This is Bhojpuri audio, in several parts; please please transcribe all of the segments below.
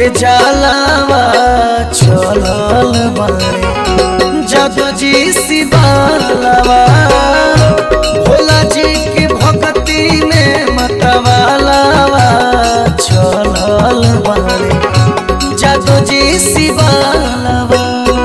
के जलावा चलल बाड़े जादू जी शिवालावा भोला जी के भक्ति में मतवालावा चलल बाड़े जादू जी शिवालावा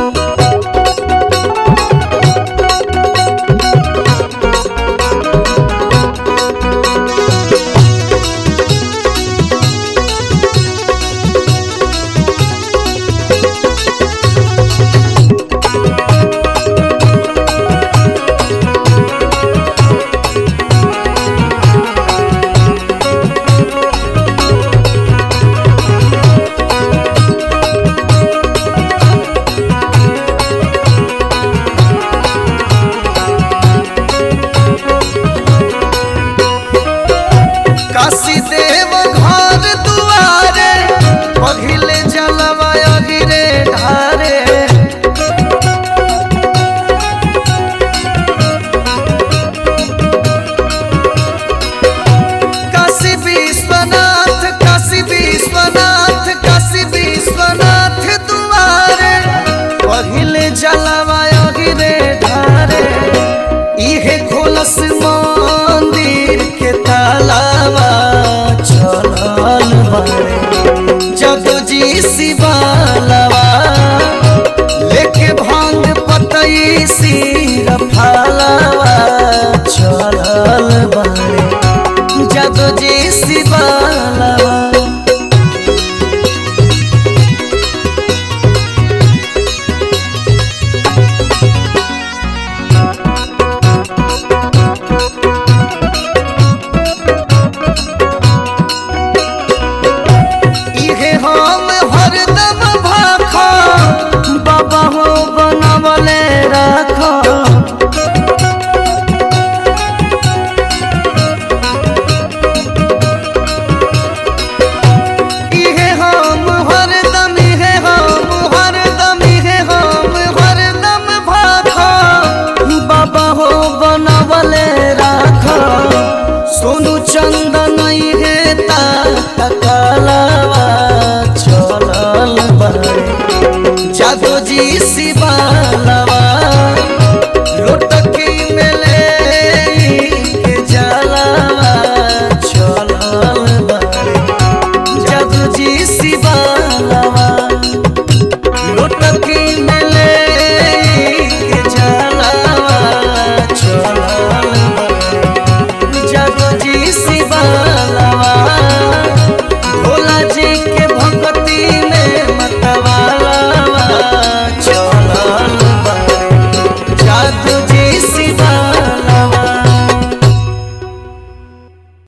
काशी देव घर दुआरे पहिले जलवा अगिरे ढारे काशी विश्वनाथ काशी विश्वनाथ काशी विश्वनाथ दुआरे पहिले जलवा अगिरे ढारे इहे खोलस मंदिर के तालावा चलल बाड़े जदू जी शिवालावा लेके भांग पतई सिर फालावा चलल बाड़े जदू जी शिवालावा इहे हम हरदम भाखा बाबा हो बनवले राखा इहे हम हरदम इहे हम हरदम इहे हम हरदम भाखा बाबा हो बनवले राखा सोनू चंदन इहे ता तकलावा चलल बाड़े जादू जी शिवाला